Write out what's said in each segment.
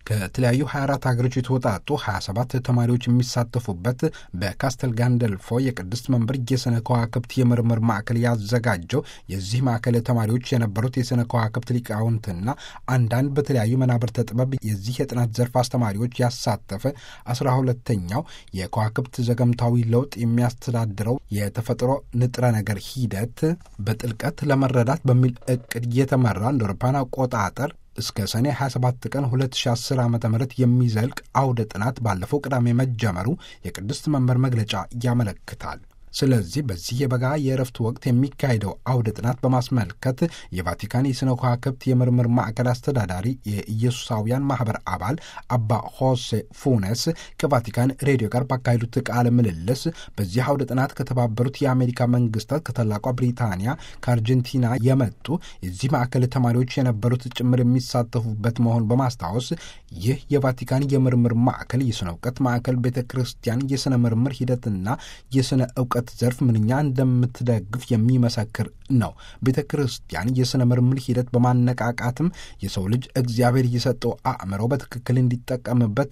ከተለያዩ 24 ሀገሮች የተወጣጡ 27 ተማሪዎች የሚሳተፉበት በካስተል ጋንደልፎ የቅድስት መንበር የሥነ ከዋክብት የምርምር ማዕከል ያዘጋጀው የዚህ ማዕከል ተማሪዎች የነበሩት የሥነ ከዋክብት ሊቃውንትና አንዳንድ በተለያዩ መናብርተ ጥበብ የዚህ የጥናት ዘርፍ አስተማሪዎች ያሳተፈ አስራ ሁለተኛው የከዋክብት ዘገምታዊ ለውጥ የሚያስተዳድረው የተፈጥሮ ንጥረ ነገር ሂደት በጥልቀት ለመረዳት በሚል እቅድ እየተመራ እንደ አውሮፓውያን አቆጣጠር እስከ ሰኔ 27 ቀን 2010 ዓ ም የሚዘልቅ አውደ ጥናት ባለፈው ቅዳሜ መጀመሩ የቅድስት መንበር መግለጫ ያመለክታል። ስለዚህ በዚህ የበጋ የእረፍት ወቅት የሚካሄደው አውደ ጥናት በማስመልከት የቫቲካን የሥነ ከዋክብት የምርምር ማዕከል አስተዳዳሪ የኢየሱሳውያን ማኅበር አባል አባ ሆሴ ፉነስ ከቫቲካን ሬዲዮ ጋር ባካሄዱት ቃለ ምልልስ በዚህ አውደ ጥናት ከተባበሩት የአሜሪካ መንግስታት፣ ከታላቋ ብሪታንያ፣ ከአርጀንቲና የመጡ የዚህ ማዕከል ተማሪዎች የነበሩት ጭምር የሚሳተፉበት መሆኑን በማስታወስ ይህ የቫቲካን የምርምር ማዕከል የሥነ እውቀት ማዕከል ቤተ ክርስቲያን የሥነ ምርምር ሂደትና የሥነ እውቀት ዘርፍ ምንኛ እንደምትደግፍ የሚመሰክር ነው። ቤተ ክርስቲያን የሥነ ምርምር ሂደት በማነቃቃትም የሰው ልጅ እግዚአብሔር የሰጠው አእምሮ በትክክል እንዲጠቀምበት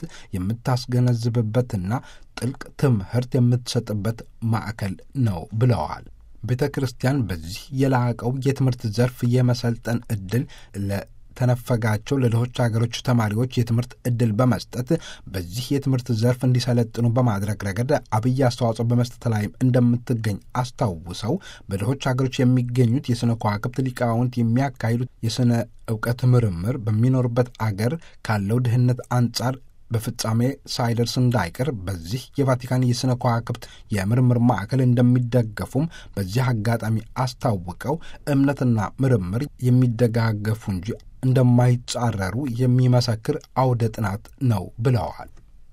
የምታስገነዝብበትና ጥልቅ ትምህርት የምትሰጥበት ማዕከል ነው ብለዋል። ቤተ ክርስቲያን በዚህ የላቀው የትምህርት ዘርፍ የመሰልጠን ዕድል ለ ተነፈጋቸው ለድሆች ሀገሮች ተማሪዎች የትምህርት ዕድል በመስጠት በዚህ የትምህርት ዘርፍ እንዲሰለጥኑ በማድረግ ረገድ አብይ አስተዋጽኦ በመስጠት ላይም እንደምትገኝ አስታውሰው በድሆች ሀገሮች የሚገኙት የሥነ ከዋክብት ሊቃውንት የሚያካሂዱት የሥነ እውቀት ምርምር በሚኖርበት አገር ካለው ድህነት አንጻር በፍጻሜ ሳይደርስ እንዳይቀር በዚህ የቫቲካን የሥነ ከዋክብት የምርምር ማዕከል እንደሚደገፉም በዚህ አጋጣሚ አስታውቀው እምነትና ምርምር የሚደጋገፉ እንጂ እንደማይጻረሩ የሚመሰክር አውደ ጥናት ነው ብለዋል።